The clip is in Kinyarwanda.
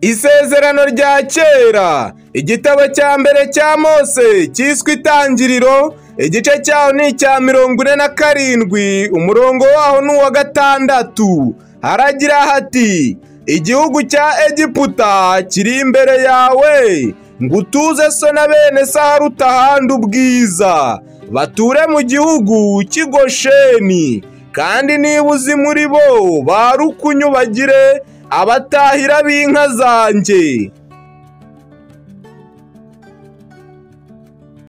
Isezerano rya kera igitabo cya mbere cya Mose cyiswe Itangiriro igice cyaho ni icya mirongo ine na karindwi umurongo waho ni uwa gatandatu haragira hati igihugu cya Egiputa kiri imbere yawe ngo utuze so na bene saharuta ahandi ubwiza bature mu gihugu cy'igosheni kandi niba uzi muri bo barukunyu bagire abatahira b'inka zanjye